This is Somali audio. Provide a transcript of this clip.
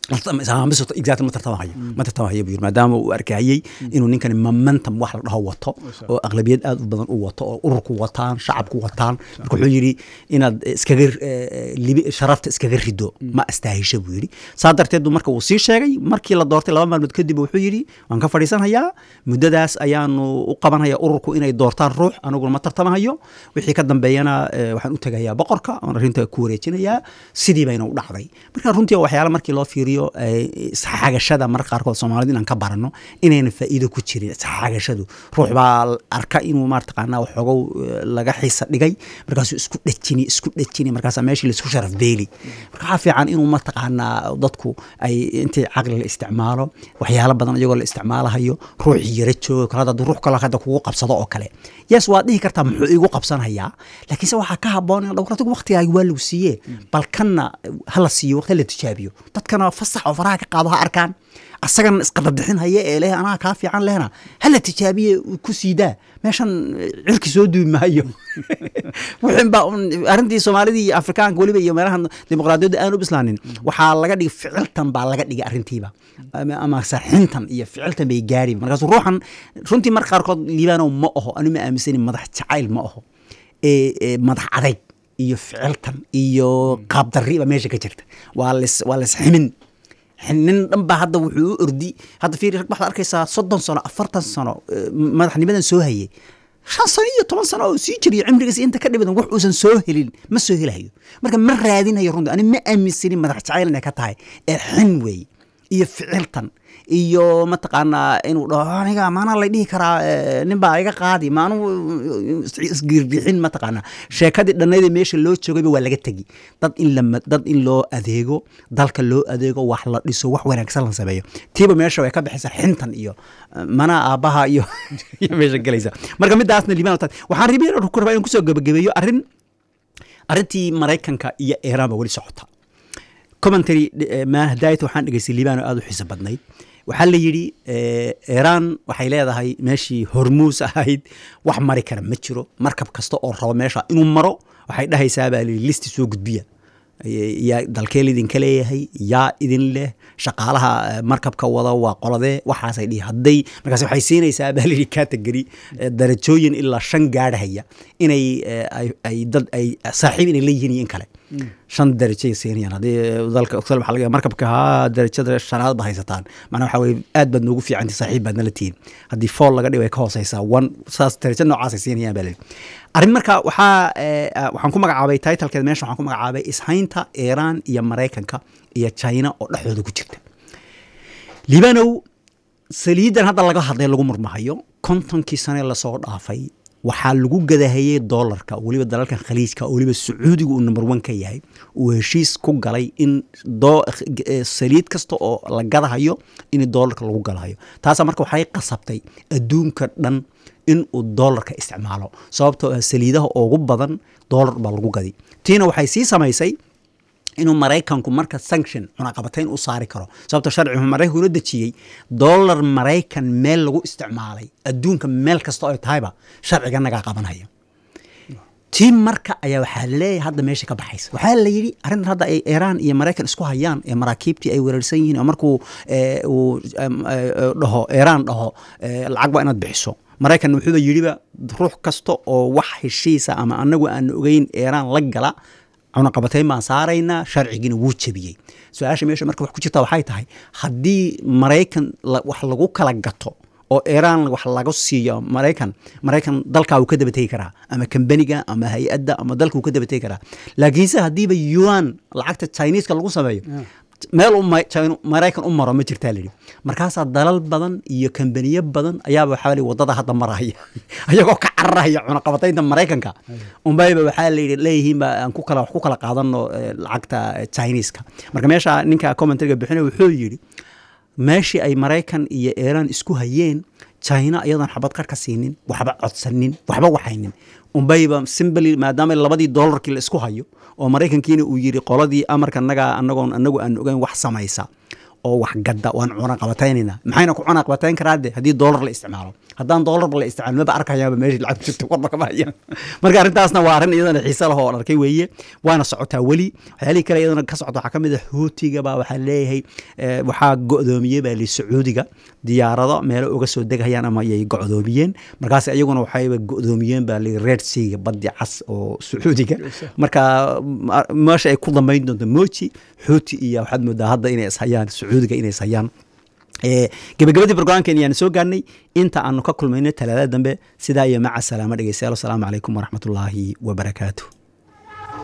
exact ma tartamahayo ma tartamahayo buu yiri maadaama uu arkayay inuu ninkani momentum wax la dhaho wato oo aqlabiyad aad u badan u wato oo ururku wataan shacabku wataan marka wuxuu yidhi inaad iskaga libi sharafta iskaga rido ma astaahisho buu yidhi saa darteed buu marka uu sii sheegay markii la doortay laba maalmood kadib wuxuu yidhi waan ka fadhiisanhayaa muddadaas ayaanu u qabanhayaa ururku inay doortaan ruux aniguna ma tartamahayo wixii ka dambeeyana waxaan u tegayaa boqorka oon arrinta ku wareejinayaa sidii bayna u dhacday marka runtii waxyaala markii loo fiiriyo isxagashada marka qaarkood soomaalida inaan ka barano inayna faa'iido ku jirin isxagashadu ruux baa arka inuu maartaqaanaa waxoogow laga xiisa dhigay markaasuu isku dhejini isku dhejini markaasaa meeshii laisku sharaf beeli marka waxaa fiican inuu mataqaanaa dadku ay intii caqli la isticmaalo waxyaalo badan iyagoo la isticmaalahayo ruuxii yara joogo kale hadda ruux kale hadda kugu qabsado oo kale yes waad dhihi kartaa muxuu igu qabsanayaa laakiinse waxaa ka haboon in dhowratigu waqtigaaga waa lagu siiye bal kanna hala siiyo waqti la tijaabiyo dadkana fasax oo faraha ka qaado ha arkaan asagana isqadadixin haya ee leh anaa kaa fiican lehna hala tijaabiye ku siidaa meeshan cirki soo duubi maayo wixin baa arrintii soomaalidii iyo afrikaanka weliba iyo meelahan dimuqraadiyadda aan u bislaanin waxaa laga dhigay ficiltan baa laga dhigay arrintiiba ama saxintan iyo ficiltan bay gaari markaasu ruuxan runtii marka qaarkood liibaanow ma aho anu ma aaminsani madax jacayl ma aho ee madax adayg iyo ficiltan iyo qaabdarri ba meesha ka jirta waa lis waa lis ximin nin dhan baa hadda wuxuu u ordi hadda fiiri rag waxaad arkaysaa soddon sano afartan sano madaxnimadan soo hayay shan sano iyo toban sano oo sii jiriyo cimrigiisa inta ka dhibadan wax uusan soo helin ma soo helayo marka ma raadinayo runtii ani ma aaminsanin madax jacayl inay ka tahay ee xin weeye iyo ficiltan iyo mataqaanaa inuu dhaho aniga maanaa lay dhihi karaa nin baa iga qaadi maanu isgirbixin mataqaanaa sheekadii dhannaydee meesha loo joogayba waa laga tegi dad in la dad in loo adeego dalka loo adeego wax la dhiso wax wanaagsan la sameeyo tiiba meesha way ka baxaysaa xintan iyo mana aabbaha iyo iyo meesha gelaysa marka midaasna liibaan waxaan ribi ku rabaa inaan kusoo gebagabeeyo arrin arrintii maraykanka iyo iiraan ba weli socota commentary mahdaayta waxaan dhegeystay liibaan oo aada u xiiso badnayd waxaa la yidhi iiraan waxay leedahay meeshii hormuus ahayd wax mari kara ma jiro markab kasta oo rabo meesha inuu maro waxay dhahaysaa baa layidhi listi soo gudbiya yaa dalkeel idinka leeyahay yaa idin leh shaqaalaha markabka wada waa qoladee waxaasay dhihi hadday markaas waxay siinaysaa baa layidhi category darajooyin ilaa shan gaadhaya inay ay dad ay saaxiib inay leeyihiin iyo in kale shan darajay siinayaan haddii dalka waxaa laga markabka haa darajada shanaad ba haysataan macnaa waxaa weye aad baad noogu fiicanti saaxiib baad nala tihiin haddii fool laga dhigo ay ka hooseysaa one saas darajo noocaasay siinayaan baa layidhi arrin marka waxaa waxaan ku magacaabay titlkeed meesha waxaan ku magacaabay ishaynta iiraan iyo maraykanka iyo china oo dhexdooda ku jirta liibanow saliidan hadda laga hadlay lagu murmahayo kontonkii sane lasoo dhaafay waxaa lagu gadahayey doolarka weliba dalalkan khaliijka weliba sacuudiga uu number one ka yahay uu heshiis ku galay in saliid kasta oo la gadahayo in doolarka lagu galahayo taasaa marka waxay qasabtay adduunka dhan in uu doolarka isticmaalo sababtoo ah saliidaha ugu badan doolar baa lagu gadi tiina waxay sii samaysay inuu maraykanku marka sanction cunaqabatayn u saari karo sababto sharcigu maraykanku una dejiyey dollar maraykan meel lagu isticmaalay adduunka meel kasta oo tahayba sharciga nagaa qabanaya tii marka ayaa waxaa leeyahay hadda meesha ka baxaysa waxaa la yidhi arrintan hadda ay iiraan iyo maraykan isku hayaan ee maraakiibtii ay weerarsan yihiin oo markuu uu dhaho iiraan dhaho lacag waa inaad bixiso maraykan wuxuuba yidhiba ruux kasta oo wax heshiisa ama anagu aan ogeyn iiraan la gala cunaqabatayn baan saaraynaa sharcigiina wuu jebiyey su-aasha meesha marka wax ku jirta waxay tahay haddii maraykan wax lagu kala gato oo iiraan wax laga siiyo maraykan maraykan dalkaa uu ka dabategi karaa ama kambaniga ama hay-adda ama dalka uu ka dabategi karaa laakiinse haddiiba yuan lacagta chineska lagu sameeyo meel maraykan u maro ma jirtaa layidhi markaasaa dalal badan iyo kambaniyo badan ayaaba waxaa lii wadada hadda maraya ayagoo ka cararaya cunaqabataynta maraykanka unbayba waxaa layidhi leeyihiinba aan ku kala wax ku kala qaadano lacagta chineska marka meesha ninka commentariga bixinaya wuxuu yidhi meeshii ay maraykan iyo iiraan isku hayeen china iyadoon xabad qar ka siinin waxba codsanin waxba waxaynin unbayba simbly maadaama labadii doolarkii la isku hayo oo maraykankiina uu yidhi qoladii amarka nagaa anagoon anagu aan ogeyn wax samaysa oo wax gadda waan cunaqabataynayna maxayna ku cunaqabatayn karaa de haddii doolar la isticmaalo haddaan doolarba la isticmaalo maba arkayaaba meeshii lacag ku jirto warba kama hayaan marka arrintaasna waa arrin iyadana xiise leh oo aan arkay weeye waana socotaa weli waxyaalihii kale iyadana ka socota waxaa ka mid ah huutiga baa waxaa leeyahay eh, waxaa go'doomiyey baa li sacuudiga diyaarado meelo uga soo degayaan ama ayay go'doomiyeen markaas iyaguna waxayba go'doomiyeen baa li red seaga baddi cas oo sacuudiga marka ma- meesha ay ku dambayn doonto moji xuuti iyo waxaad moodaa hadda inay ishayaan sacuudiga inay ishayaan Eh, gebagabadii barnaamijkan ayaan soo gaarnay inta aanu ka kulmayno talaadada dambe sidaa iyo maca salaamo dhegeystayaal asalaamu calaykum waraxmatullaahi wabarakaatu